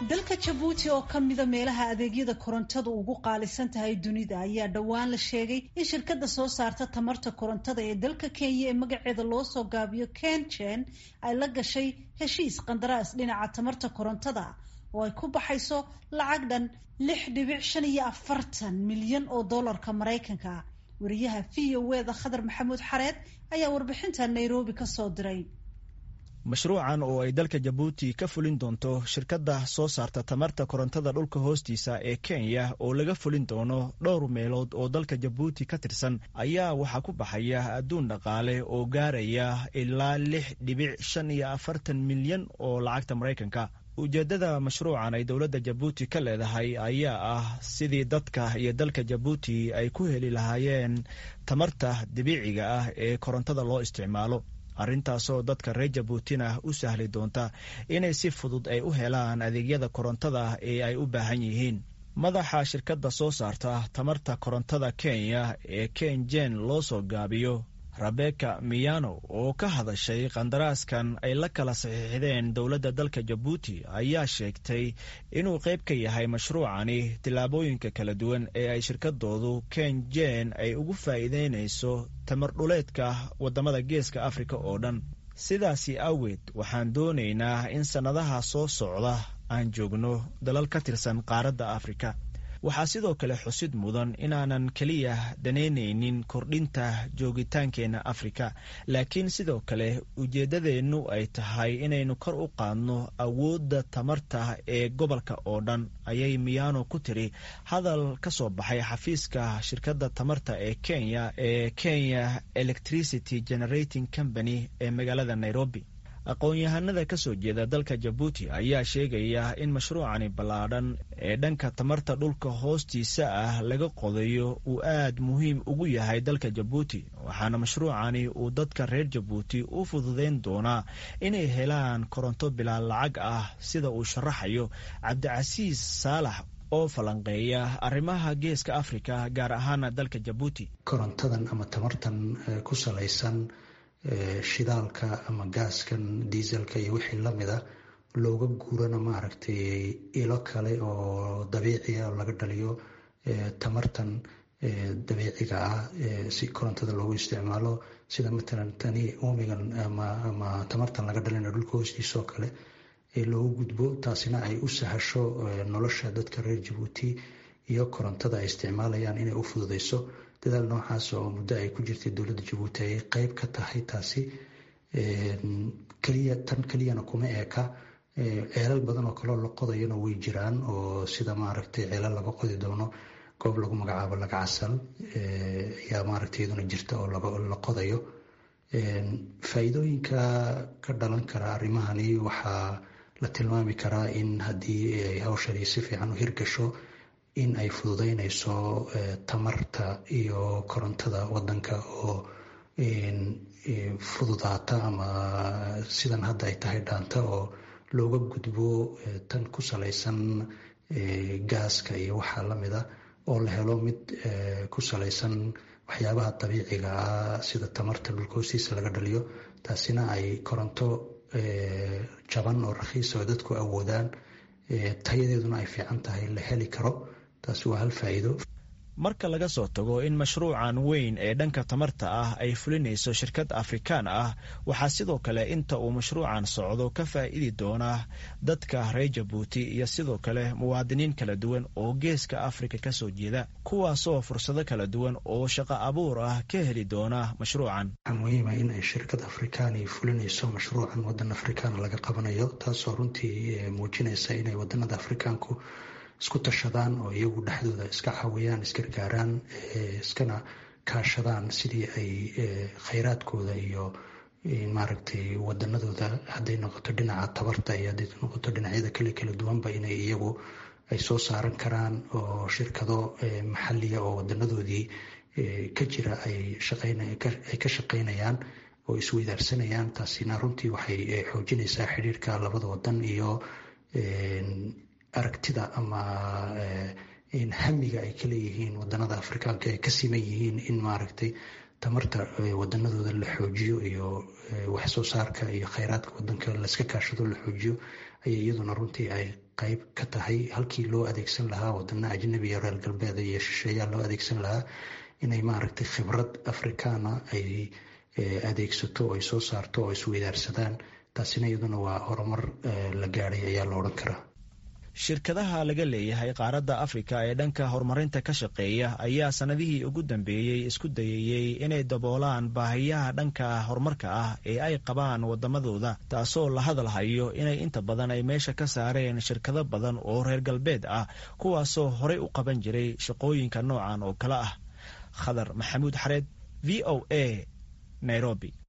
dalka jabuuti oo ka mida meelaha adeegyada korontadu ugu qaalisan tahay dunida ayaa dhowaan la sheegay in shirkadda soo saarta tamarta korontada ee dalka kenya ee magaceeda loo soo gaabiyo kenjen ay la gashay heshiis qandaraas dhinaca tamarta korontada oo ay ku baxayso lacag dhan lix dhibic shan iyo afartan milyan oo dollarka maraykanka wariyaha v o eda khadar maxamuud xareed ayaa warbixinta nairobi ka soo diray mashruucan oo ay dalka jabuuti ka fulin doonto shirkadda soo saarta tamarta korontada dhulka hoostiisa ee kenya oo laga fulin doono dhowr meelood oo dalka jabuuti ka tirsan ayaa waxaa ku baxaya adduun dhaqaale oo gaaraya ilaa lix dhibic shan iyo afartan milyan oo lacagta maraykanka ujeeddada mashruucan ay dowladda jabuuti ka leedahay ayaa ah sidii dadka iyo dalka jabuuti ay ku heli lahaayeen tamarta dabiiciga ah ee korontada loo isticmaalo arrintaasoo dadka reer jabuutina u sahli doonta inay si fudud ay u helaan adeegyada korontada ee ay u baahan yihiin madaxa shirkadda soo saarta tamarta korontada kenya ee kenjen loo soo gaabiyo rebeka miyano oo ka hadashay qandaraaskan ay la kala saxiixdeen dowladda dalka jabuuti ayaa sheegtay inuu qayb ka yahay mashruucani tillaabooyinka kala duwan ee ay shirkadoodu kenjen ay ugu faa'iideynayso tamar dhuleedka waddamada geeska afrika oo dhan sidaasi awgeed waxaan doonaynaa in sannadaha soo socda aan joogno dalal ka tirsan qaaradda afrika waxaa sidoo kale xusid mudan inaanan keliya danaynaynin kordhinta joogitaankeenna afrika laakiin sidoo kale ujeeddadeennu ay tahay inaynu kor u qaadno awoodda tamarta ee gobolka oo dhan ayay miyano ku tiri hadal ka soo baxay xafiiska shirkadda tamarta ee kenya ee kenya electricity generating company ee magaalada nairobi aqoon-yahanada ka soo jeeda dalka jabuuti ayaa sheegaya in mashruucani ballaadhan ee dhanka tamarta dhulka hoostiisa ah laga qodayo uu aad muhiim ugu yahay dalka jabuuti waxaana mashruucani uu dadka reer jabuuti u fududeyn doonaa inay helaan koronto bilaa lacag ah sida uu sharaxayo cabdicasiis saalax oo falanqeeya arrimaha geeska afrika gaar ahaana dalka jabuuti korontadan ama tamartan ku salaysan shidaalka ama gaaskan diiselka iyo wixii lamida looga guurana maaragtay ilo kale oo dabiiciya oo laga dhaliyo tamartan dabiiciga ah si korontada loogu isticmaalo sida matalan tani uumigan ama tamartan laga dhalina dhulka hoostiisaoo kale loogu gudbo taasina ay u sahasho nolosha dadka reer jabuuti iyo korontada ay isticmaalayaan inay u fududeyso dadaal noocaas oo muddo ay ku jirtay dowladda jabuuti ay qeyb ka tahay taasi keliya tan keliyana kuma eeka ceelal badan oo kaleo la qodayana way jiraan oo sida maaragtay ceelal laga qodi doono goob lagu magacaabo lagacasal ayaa maaragtay iyaduna jirta oo la qodayo faa'iidooyinka ka dhalan kara arrimahani waxaa la tilmaami karaa in haddii ay hawshani si fiican u hirgasho in ay fududeynayso tamarta iyo korontada wadanka oo fududaata ama sidan hadda ay tahay dhaanta oo looga gudbo tan ku salaysan gaaska iyo waxaa lamida oo la helo mid ku salaysan waxyaabaha dabiiciga ah sida tamarta dhulka hoostiisa laga dhaliyo taasina ay koronto jaban oo rakhiis oo dadku awoodaan tayadeeduna ay fiican tahay la heli karo taasi waa hal faa'iido marka laga soo tago in mashruucan weyn ee dhanka tamarta ah ay fulinayso shirkad afrikaan ah waxaa sidoo kale inta uu mashruucan socdo ka faa'iidi doonaa dadka reer jabuuti iyo sidoo kale muwaadiniin kala duwan oo geeska afrika ka soo jeeda kuwaasoo fursado kala duwan oo shaqo abuur ah ka heli doona mashruucan waxaa muhiima in ay shirkad afrikaani fulinayso mashruucan wadan afrikaan laga qabanayo taasoo runtii muujinaysa inay wadanada afrikaanku isku tashadaan oo iyagu dhexdooda iska caawiyaan isgargaaraan iskana kaashadaan sidii ay khayraadkooda iyo maaragtay wadanadooda hadday noqoto dhinaca tabarta iyo hadday noqoto dhinacyada kale kala duwanba inay iyagu ay soo saaran karaan oo shirkado maxaliya oo wadanadoodii ka jira ay ka shaqaynayaan oo isweydaarsanayaan taasina runtii waxay xoojinaysaa xidhiirka labada wadan iyo aragtida ama hamiga ay ka leeyihiin wadanada afrikaanka ay ka siman yihiin in maaragtay tamarta wadanadooda la xoojiyo iyo waxsoo saarka iyo kheyraadka wadanka laska kaashado la xoojiyo ayay iyaduna runtii ay qeyb ka tahay halkii loo adeegsan lahaa wadana ajnabiya reer galbeeda iyo shisheeyaa loo adeegsan lahaa inay maaragtay khibrad afrikaana ay adeegsato oo ay soo saarto oo isweydaarsadaan taasina iyaduna waa horumar la gaadhay ayaa la odhan karaa shirkadaha laga leeyahay qaaradda afrika ee dhanka horumarinta ka shaqeeya ayaa sannadihii ugu dambeeyey isku dayayey inay daboolaan baahiyaha dhanka horumarka ah ee ay qabaan waddamadooda taasoo la hadalhayo inay inta badan ay meesha ka saareen shirkado badan oo reer galbeed ah kuwaasoo horey u qaban jiray shaqooyinka noocan oo kale ah khadar maxamuud xareed v o a nairobi